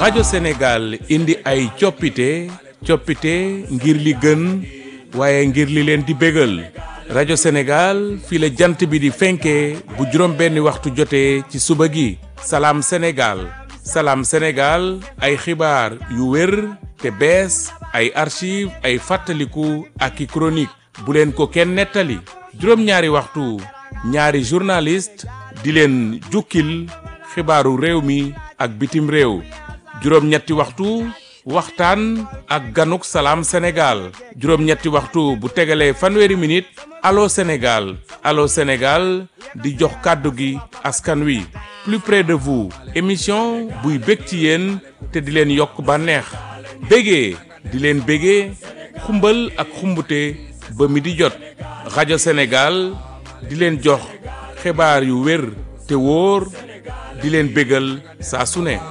rajo Sénégal indi ay coppite coppite ngir li gën waaye ngir li leen di bégal rajo Sénégal fii la jant bi di fenkee bu juróom benni waxtu jotee ci suba gi salaam Sénégal salaam Sénégal ay xibaar yu wér te bees ay archive ay fàttaliku ak i chronique bu leen ko kenn nettali juróom-ñaari waxtu ñaari journaliste di leen jukkil xibaaru réew mi ak bitim réew juróom-ñetti waxtu waxtaan ak ganuk salaam Sénégal juróom-ñetti waxtu bu tegalee fanweeri minute allo Sénégal allo Sénégal di jox kàddu gi askan wi plus près de vous émission buy bég ci yéen te di leen yokk bànneex bégee di leen bégee xumbal ak xumbute ba mi di jot rajo Sénégal di leen jox xibaar yu wér te wóor di leen bégal saa su ne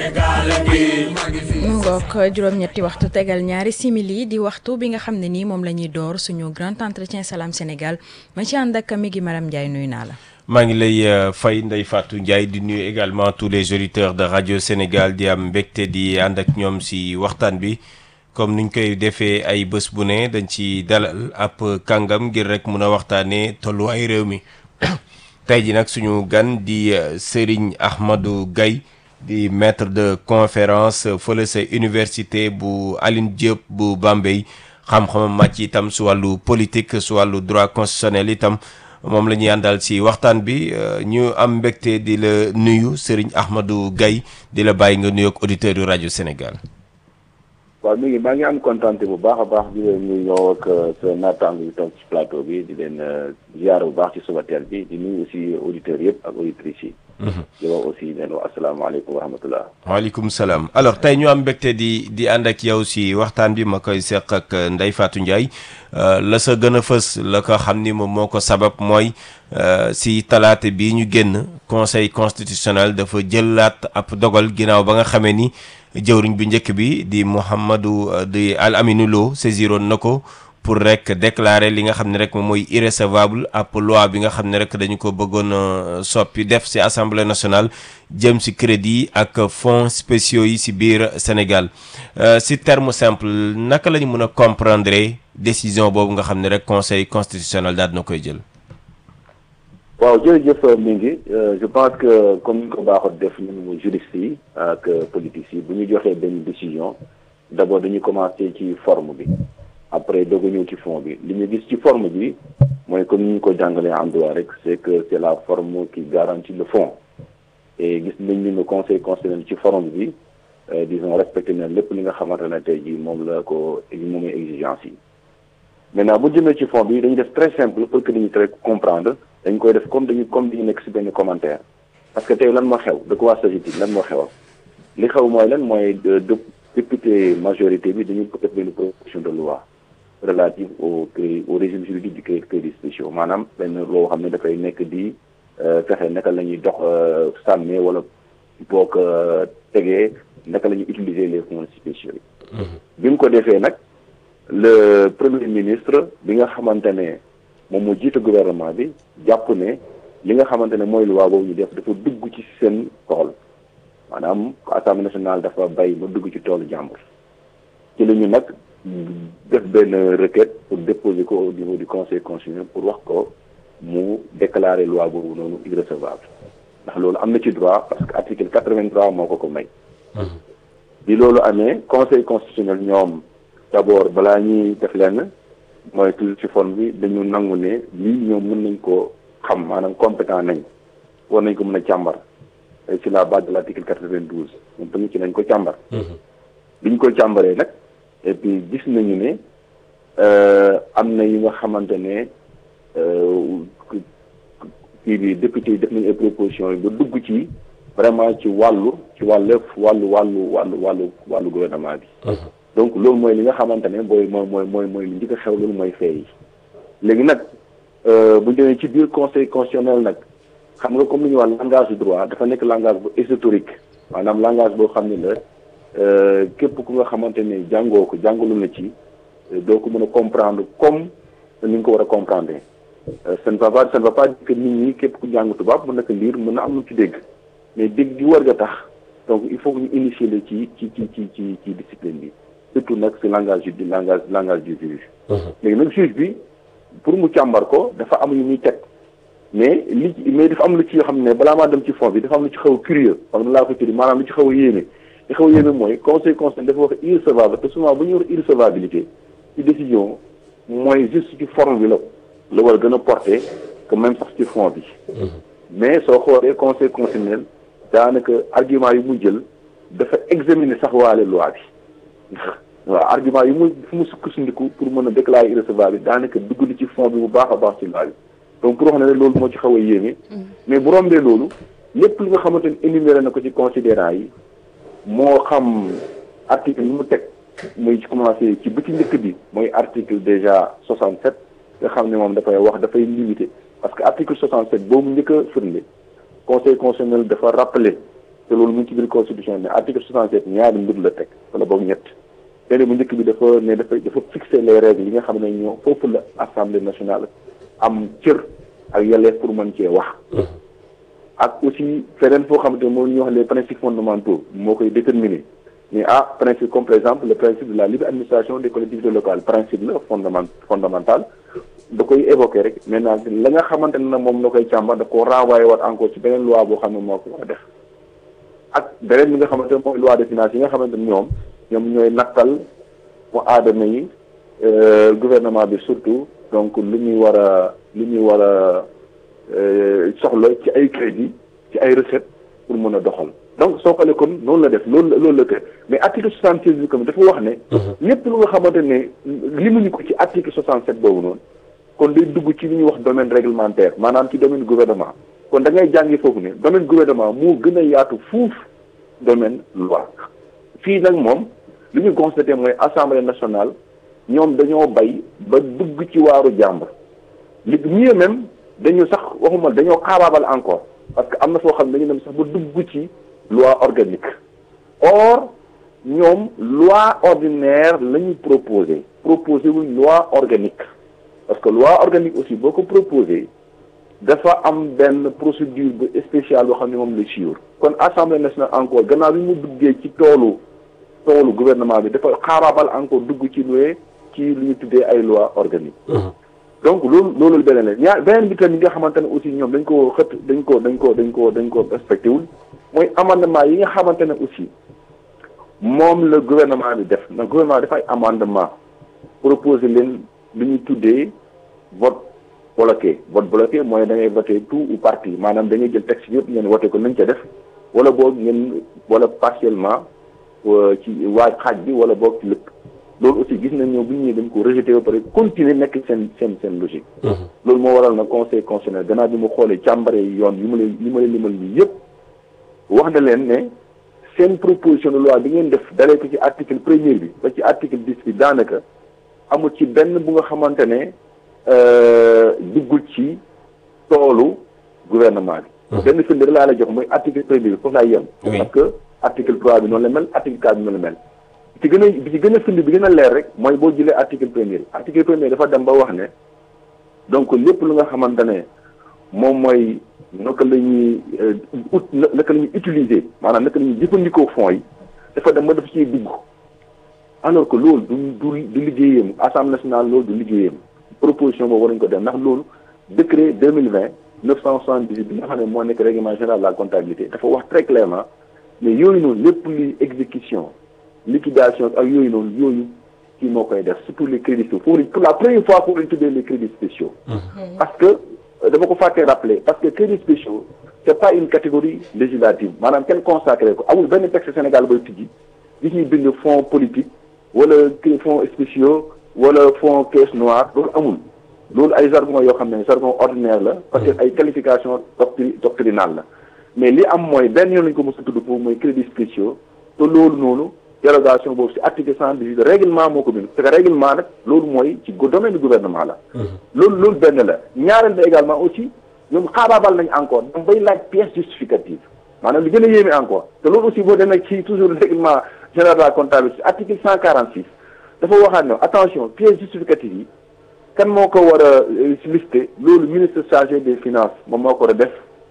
mu ngoog juróom-ñetti waxtu tegal ñaari simili di waxtu bi nga xam ne nii moom la ñuy door suñu grand entretien Salam Sénégal ma ci ànd ak mi gi Maram Ndiaye nuyu naa la. maa ngi lay fay Ndeye Fatou Ndiaye di nuyu également tous les auditeurs de radio Sénégal di am mbégte di ànd ak ñoom si waxtaan bi comme niñ koy defee ay bés bu ne dañ ci dalal ab kàngam ngir rek mun a waxtaanee tolluwaay réew mi tey ji nag suñu gan di Serigne Ahmadou Gaye di maître de conférence fële sa université bu Alioune Diop bu Bambey xam-xamam màcc itam su wàllu politique su wàllu droit constitutionnel itam moom la ñuy àndal si waxtaan bi ñu am mbégte di la nuyu Serigne Ahmadou Gaye di la bàyyi nga nuyoog auditeurs yu rajo Sénégal. waaw mi ngi maa ngi am kontaan bu baax a baax di leen nuyu ñëw ak sa naataango yi toog ci plateau bi di leen ziar bu baax ci suba teel bi di nuyu aussi auditeurs yëpp ak auditrices yi. di wax aussi leen wax asalaamaaleykum wa rahmatullah. waaleykum salaam alors tey ñu am mbégte di di ànd ak yow si waxtaan bi ma koy seq ak Ndeye Fatou Ndiaye la sa gën a fës la ko xam ni moom moo ko sabab mooy si talaata bii ñu génn conseil constitutionnel dafa jëlaat ab dogal ginnaaw ba nga xamee ni. jëwriñ bi njëkk bi di Mouhamadou di Al Aminou Lo saisiroon na ko pour rek déclarer li nga xam ne rek moom mooy irrecevable ab loi bi nga xam ne rek dañu ko bëggoon soppi def ci assemblée nationale jëm ci crédit ak fonds spéciaux yi ci biir Sénégal ci terme simple naka la ñu mën a comprendre décision boobu nga xam ne rek conseil constitutionnel daal na koy jël. waaw jërëjëf mi ngi je pense que comme ni ko baaxoon def ñun juristes yi ak politiques yi bu ñu joxee benn décision d' abord dañuy commencé ci forme bi après doog a ñëw ci fond bi li ñu gis ci forme bi mooy comme ni ñu ko jàngalee en droit rek c' est que c' est la forme qui garantit le fond et gis nañ ni le conseil constitutionnel ci forme bi disons respecté na lépp li nga xamante ne tey jii moom la ko moom mooy exigence yi maintenant bu jëmee ci fond bi dañuy def très simple pour que dañuy très comprendre dañ koy def comme dañu comme dañu nekk si benn commentaire parce que tey lan moo xew de quoi s'agit-il lan moo xewal li xew mooy lan mooy de député majorité bi dañu def benn proposition de loi relative au crédit au régime juridique du crédit spéciaux maanaam benn loo xam ne dafay nekk di fexe naka la ñuy dox sàmmee wala boo ko tegee naka la ñuy utiliser les fonds spéciaux yi bi mu ko defee nag le premier ministre bi nga xamante ne moom moo jiite gouvernement bi jàpp ne li nga xamante ne mooy loi boobu ñu def dafa dugg ci seen tool maanaam assemblée nationale dafa bay ba dugg ci toolu jàmbur ci la ñu nag def benn requête pour déposer ko au niveau du conseil constitutionnel pour wax ko mu déclarer loi boobu noonu irrecevable ndax loolu am na ci droit parce que article quatre-vingt-trois moo ko ko may bi loolu amee conseil constitutionnel ñoom d'abord balaa ñuy def lenn mooy toujours ci forme bi dañu nangu ne lii ñoom mën nañ ko xam maanaam compétent nañ war nañ ko mën a càmbar ci la base de l'article quatre-vingt-douze moom tamit ci nañ ko càmbar bi ñu ko càmbaree nag et puis gis nañu ne am na yi nga xamante ne kii bi député yi def nañu ay propositions yi ba dugg ci vraiment ci wàllu ci wàllu wàllu wàllu wàllu wàllu wàllu gouvernement bi donc loolu mooy li nga xamante ne booy mooy mooy mooy mooy li njëkk a xew loolu mooy fee yi léegi nag bu ñu demee ci biir conseil constitutionnel nag xam nga comme li ñuy wax langage du droit dafa nekk langage bu ésotérique maanaam langage boo xam ne la képp ku nga xamante ne jàngoo ko jàngalu na ci doo ko mën a comprendre comme ni nga ko war a comprendre ça ne va pas ça ne va pas dire que nit ñi képp ku jàng tubaab mën na ko lire mën na am lu ci dégg mais dégg gi war nga tax donc il faut que ñu initier la ci ci ci ci ci ci discipline bi surtout nag si langage du langage langage du juge léegi nag juge bi pour mu càmbar ko dafa am yu muy teg mais li mais dafa am lu ci yoo xam ne balaa maa dem ci fond bi dafa am lu ci xaw a curieux xam na laa ko tuddi maanaam lu ci xaw a yéeme li xaw a yéeme mooy conseil conseil dafa wax irrecevable te souvent bu ñuy wax irrecevabilité ci décision mooy juste ci forme bi la la war a gën a porté que même sax ci fond bi mais soo xoolee conseil constitutionnel daanaka argument yu mu jël dafa examiner sax waale loi bi waaw argument yu mu fu mu sukkandiku pour mën a déclarer irrecevable bi daanaka dugg na ci fond bi bu baax a baax ci loi bi donc pour wax ne loolu moo ci xaw a yéeme mais bu rombee loolu lépp li nga xamante ni énuméré na ko ci considérant yi moo xam article yi mu teg muy ci commencé ci bu ci njëkk bi mooy article déjà 67 nga xam ne moom dafay wax dafay limité parce que article 67 boobu njëkk a firnde conseil constitutionnel dafa rappelé te loolu mu ngi ci biir constitution ne article 67 ñaari mbir la teg wala boobu ñett benn bu njëkk bi dafa ne dafay dafa fixer les règles yi nga xam ne ñoo foofu la assemblée nationale am cër ak yelleef pour mën cee wax ak aussi feneen foo xamante ne moo ñuy wax les principes fondamentaux moo koy déterminer mais ah principe comme par exemple le principe de la libre administration des collectivités locales principe la fondament fondamental da koy évoquer rek maintenant la nga xamante ne nag moom la koy càmbar da koo renvoyé waat encore ci beneen loi boo xam ne moo ko war a def ak beneen bi nga xamante ne mooy loi de finances yi nga xamante ne ñoom ñoom ñooy nattal mu aadama yi gouvernement bi surtout donc lu ñuy war a lu ñuy war a soxla ci ay crédit ci ay recettes pour mën a doxal donc soo xoolee kon noonu la def loolu la loolu la tër mais article soixante seize bi comme dafa wax ne lépp lu nga xamante ne limuñu ko ci article soixante sept boobu noonu kon day dugg ci li ñuy wax domaine réglementaire maanaam ci domaine gouvernement kon da ngay jàngi foofu ne domaine gouvernement moo gën a yaatu fuuf domaine loi fii nag moom li ñu constaté mooy assemblée nationale ñoom dañoo bay ba dugg ci waaru jàmbur li mieux même dañu sax waxuma dañoo xaabaabal encore parce que am na foo xam ne dañu dem sax ba dugg ci loi organique or ñoom loi ordinaire la ñu proposé proposé wuñ loi organique parce que loi organique aussi boo ko proposé dafa am benn procédure bu spéciale boo xam ne moom la suivre kon assemblée nationale encore gannaaw bi mu duggee ci toolu toolu gouvernement bi dafa xaabaabal encore dugg ci luwee ci lu ñu tuddee ay loi organique donc loolu loolu beneen la ñaar beneen bi tamit nga xamante ne aussi ñoom dañ ko xët dañ ko dañ ko dañ ko dañ ko respecté wul mooy amendement yi nga xamante ne aussi moom la gouvernement bi def na gouvernement dafay amendement proposé leen lu ñu tuddee vote bloqué vote bloqué mooy da ngay voté tout ou partie maanaam da ngay jël texte yëpp ngeen voté ko nañ ca def wala boog ngeen wala partiellement ci waaj xaaj bi wala boog ci lépp loolu aussi gis nañ ñoo bu ñu ñëwee dañ ko rejeté ba pare continuer nekk seen seen seen logique loolu moo waral na conseil constitutionnel gannaaw bi mu xoolee càmbare yoon yi ma lay li ma lay limal nii yëpp wax na leen ne seen proposition de loi bi ngeen def dalee ko ci article premier bi ba ci article dix bi daanaka amul ci benn bu nga xamante ne duggul ci toolu gouvernement bi benn firnde da laa la jox mooy article premier bi foofu laay yem parce que article trois bi noonu la mel article quatre bi noonu la mel ci gën a bi ci gën a firnde bi gën a leer rek mooy boo jëlee article premier article premier dafa dem ba wax ne donc lépp lu nga xamante ne moom mooy naka la ñuy ut naka la ñuy utiliser maanaam naka la ñuy jëfandikoo fonds yi dafa dem ba dafa ciy dugg alors que loolu du du du liggéeyam assemblée nationale loolu du liggéeyam proposition boobu war nañu ko def ndax loolu décret deux mille vingt neuf cent soixante dix huit bi nga xam ne moo nekk règlement général de la comptabilité dafa wax très clairement mais yooyu noonu lépp luy exécution liquidation ak yooyu noonu yooyu kii moo koy def surtout les crédits spéciaux foofu pour la première fois foofu lañ tuddee les crédits spéciaux parce que dama ko fàttee rappeler parce que crédits spéciaux c' est pas une catégorie législative maanaam kenn consacré ko amul benn texte Sénégal bay tijji gis ñuy bind fonds politique wala fonds spéciaux wala fonds caisse noire loolu amul loolu ay jargon yoo xam ne jargon ordinaire la parce que ay qualification doctri doctrinale la mais li am mooy benn yoon lañu ko mos a tudd foofu mooy crédits spéciaux te loolu noonu dérogation boobu si article cent dix-huit règlement moo ko bind parce que règlement nag loolu mooy ci domaine du gouvernement la loolu loolu benn la ñaareel ba également aussi ñoom xaabaabal nañ encore ñoom bay laaj pièce justificative maanaam li gën a yéeme encore te loolu aussi boo demee ci toujours règlement général de la comptabilité article cent quarante six dafa waxaat ne attention pièce justificative yi kan moo ko war a listé loolu ministre chargé des finances moom moo ko war a def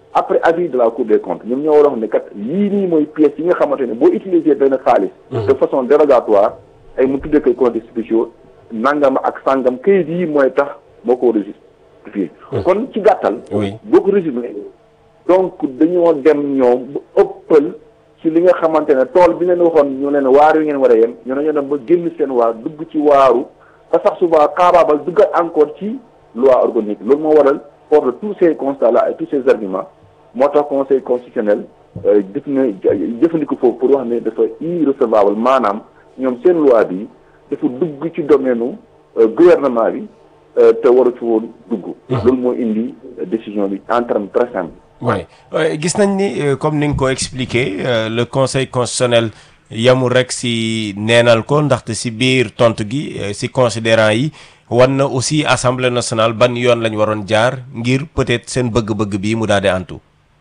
après avis de la cour des comptes ñoom ñoo war a wax ne kat lii nii mooy pièces yi nga xamante ne boo utiliser benn xaalis de façon dérogatoire ay mu tuddee koy comptes spéciaux nangam ak sangam kayit yi mooy tax moo ko war a justifier kon ci gàttal Oui. boo ko résumé donc dañoo dem ñoom bu ëppal ci li nga xamante ne tool bi leen waxoon ñu leen waar yu ngeen war a yem ñu ne ñoo dem ba génn seen waar dugg ci waaru ba sax souvent xaabaabal duggat encore ci loi organique loolu moo waral fort de tous ces constats là et tous ces arguments moo tax conseil constitutionnel euh, def na jëfandiku foofu pour wax ne dafa irrecevable maanaam ñoom seen loi bi dafa dugg ci domaine u gouvernement bi euh, te waru ci woon dugg loolu moo indi euh, décision bi en terme très simple oui gis nañ ni euh, comme ni nga ko expliqué euh, le conseil constitutionnel yamul rek si neenal ko ndaxte si biir tontu gi euh, si considérant yi wan na aussi assemblée nationale ban yoon lañ waroon jaar ngir peut-être seen bëgg-bëgg bii mu daal di antu.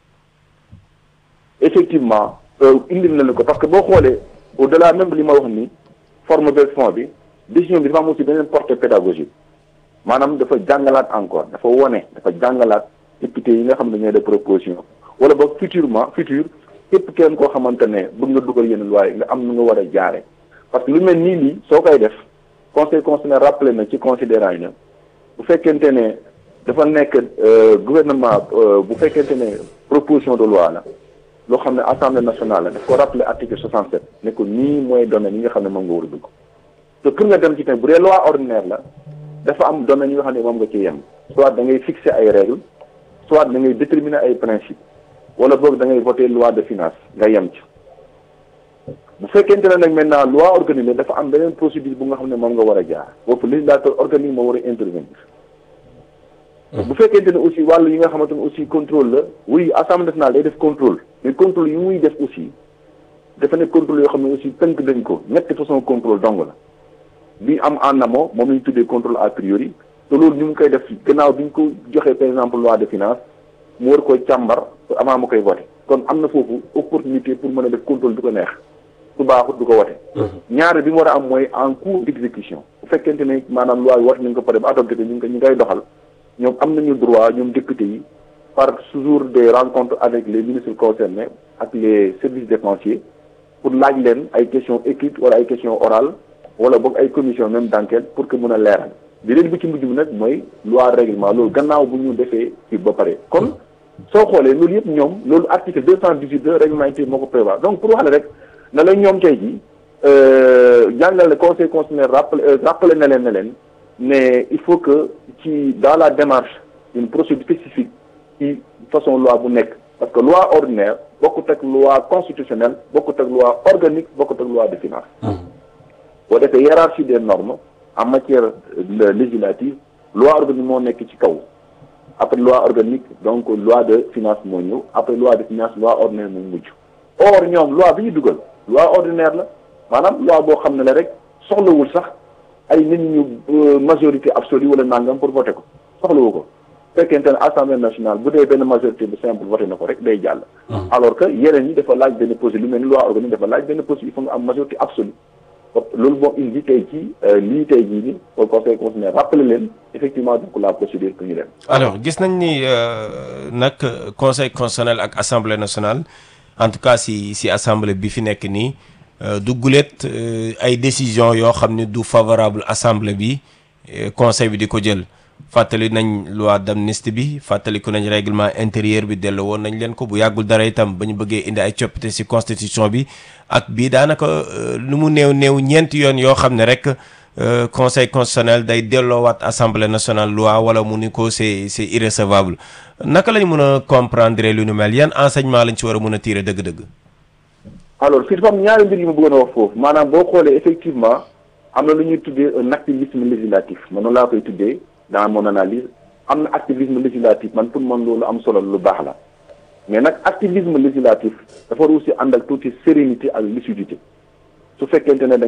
effectivement indil nañu ko parce que boo xoolee au delà même li ma wax ni forme beeg fond bi décision bi dafa am aussi beneen portée pédagogique maanaam dafa jàngalaat encore dafa wone dafa jàngalaat député yi nga xam ne ñooy de proposition wala boog futurement futur képp kenn koo xamante ne bëgg nga dugal yenn loi yi nga am nu nga war a jaare parce que lu mel nii lii soo koy def conseil constitutionnel rappelé na ci considérant yi ne bu fekkente ne dafa nekk gouvernement bu fekkente ne proposition de loi la loo xam ne assemblée nationale la daf ko rappelé article 67 ne ko nii mooy domaine yi nga xam ne moom nga war a dugg te pour nga dem ci tamit bu dee loi ordinaire la dafa am domaine yi nga xam ne moom nga ci yem soit da ngay fixer ay règles soit da ngay déterminer ay principes wala boog da ngay voter loi de finance nga yem ci bu fekkente ne nag maintenant loi organique dafa am beneen procédure bu nga xam ne moom nga war a jaar boobu législateur organique moo war a intervenir bu fekkente ne aussi wàllu yi nga xamante ne aussi contrôle la oui assemblée nationale day def contrôle mais contrôle yi muy def aussi dafa nekk contrôle yoo xam ne aussi tënk dañ ko ñetti façon contrôle dong la bi am en amont moom la ñu tuddee contrôle a priori te loolu ñu ngi koy def gannaaw bi ñu ko joxee par exemple loi de finance mu war koy càmbar avant mu koy voté kon am na foofu opportunité pour mën a def contrôle du ko neex su baaxut du ko wote ñaare bi mu war a am mooy en cours d'exécution bu fekkente ne maanaam loi yi wat nañ ko pare ba adopté ko ñu ngi ko ñu ngay doxal ñoom am nañu droit ñoom député yi par toujours des rencontres avec les ministres concernés ak les services dépensiers pour laaj leen ay questions écrites wala ay questions orales wala boog ay commission même d'enquête pour que mën a leeral bi leen bi ci mujj bi nag mooy loi règlement loolu gannaaw bu ñu defee ci ba pare kon soo xoolee loolu yëpp ñoom loolu article deux cent dix-huit de règlement intérieur moo ko prévoir donc pour wax la rek na la ñoom tey ji jàngale conseil constitutionnel rappelé rappelé na leen ne leen mais il faut que ci dans la démarche une procédure spécifique ci façon loi bu nekk parce que loi ordinaire bokkut ak loi constitutionnelle bokkut ak loi organique bokkut ak loi de finance boo defee hiérarchie des normes en matière législative loi organique moo nekk ci kaw après loi organique donc loi de finance moo ñëw après loi de finance loi ordinaire moo mujj or ñoom loi bi ñu dugal loi ordinaire la maanaam loi boo xam ne la rek soxlawul sax ay nit ñu majorité absolue wala nangam pour voter ko soxlawu ko fekkente ne assemblée nationale bu dee benn majorité bu simple voté na ko rek day jàll alors que yeneen ñi dafa laaj benn procédure lu mel ni loi organique dafa laaj benn procédure il faut nga am majorité absolue loolu moo indi tey ci lii tey jii ni au conseil constitutionnel rappelé leen effectivement donc la procédure que ñu dem alors gis nañ ni nag conseil constitutionnel ak assemblée nationale en tout cas si si assemblée bi fi nekk nii du gulet ay décision yoo xam ne du favorable assemblée bi conseil bi di ko jël fàttali nañ loi d'amnistie bi fàttaliku nañ règlement intérieur bi delloo woon nañ leen ko bu yàggul dara itam ba ñu bëggee indi ay coppite ci constitution bi ak bii daanaka lu mu néew néew ñeenti yoon yoo xam ne rek conseil constitutionnel day delloowaat assemblée nationale loi wala mu ni ko c'est c'est irrecevable naka lañ mën a comprendre lu nu mel yan enseignement lañ ci war a mën a tirer dëgg-dëgg. alors fii dafa am ñaari mbir yu ma bëggoon a wax foofu maanaam boo xoolee effectivement am na lu ñuy tuddee un activisme législatif man noonu laa koy tuddee. dans mon analyse am na activisme législatif man pour man loolu am solo lu baax la mais nag activisme législatif dafa war aussi ànd ak tuuti sérénité ak lucidité su fekkente ne